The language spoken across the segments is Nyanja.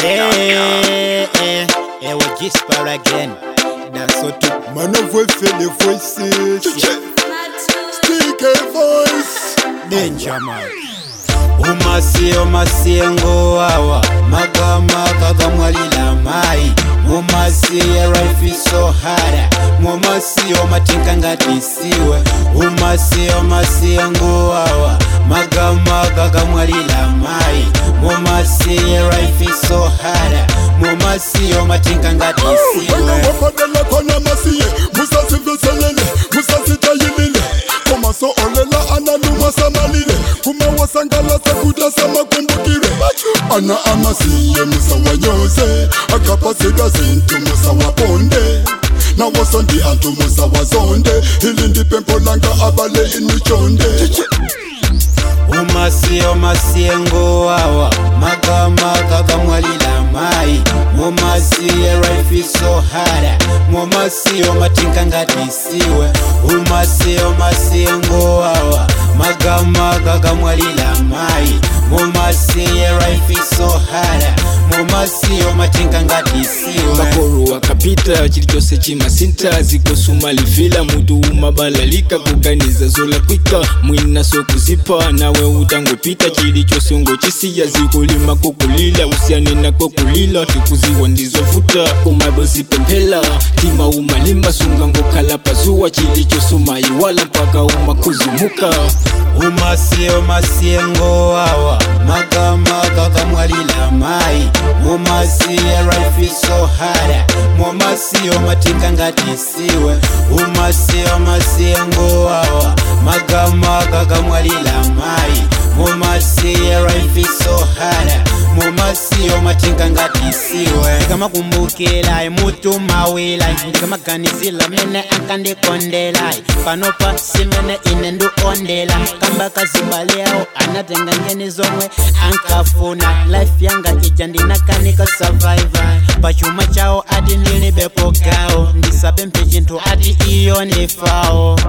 Eh, eh, eh, we Gisper again. That's what to Man of voice, the voices. Stick a voice. danger man. Umasiyo masiyengo awa magama kagamwalila mai mumasiye raifiso hara mumasiyo matinka ngatisiwe umasiyo masiyengo awa magama kagamwalila mai mumasiye raifiso hara mumasiyo matinka ngatisiwe wabadala khona masiye musasiveselele musasitayilile komaso olela analuma samalile kumawasangalasa kuda samakumbukile ana amasiye musawanyose akapasika zintu musawaponde nawosondi antu musawazonde ilindi pempo langa abale inichonde umasiyo masiyengo awa magama kagamwalila mai mumasiye raifiso hara mumasiyo matinka ngatisiwe umasiyo masiyengo awa magama kagamwalila mai mumasiye raifiso hara mumasiyo matinka ngatisiwe makoro akapita chili chose chimasinta zikosumalifila mutu umabalalika kuganiza zola kwika mwina sokuzipa nawe utangopita chili chose ngochisiya zikulima kokulila usianena kokulila tikuziwa ndizovuta umabozipemphela tima umalimba sunga ngokhala pazuwa chili chose umayiwala mpaka umakuzumuka umasiyo masiyengo awa magama kakamwalila mai mumasiye raifiso hara mumasiyo matinka ngatisiwe umasiyo masiyengo awa magama kakamwalila mai mumasiye raifiso hara mumasiyo matinka ngatisiwe ndikamakumbukila mutu mawila ndikamaganizila mene ankandikondela panopa simene ine nduondela kamba kazibaleo anatenga ngeni zomwe ankafuna life yanga ija ndinakanika survivor pachuma chawo ati ndilibepo gawo ndisapemphe chinthu ati iyo ndifawo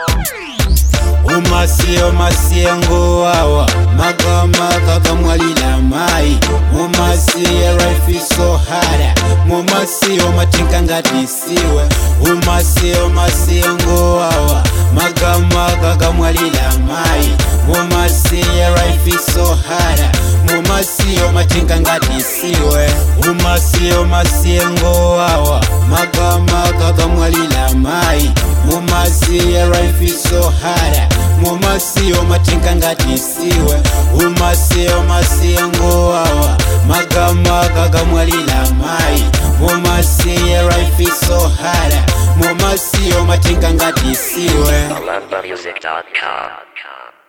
umasiyo masiyengo awa magama kakamwalila mai mumasiye raifiso hara mumasiyo matinka ngatisiwe umasiyo masiyengo awa magama kakamwalila mai mumasiye raifiso hara mumasiyo matinka ngatisiwe umasiyo masiyengo awa magama kakamwalila mai mumasiye raifiso hara mumasiyo matinka ngatisiwe umasiyo masiyengo awa magama kakamwalila mai mumasiye raifiso hara mumasiyo matinka ngatisiwe AlambaMusic.com.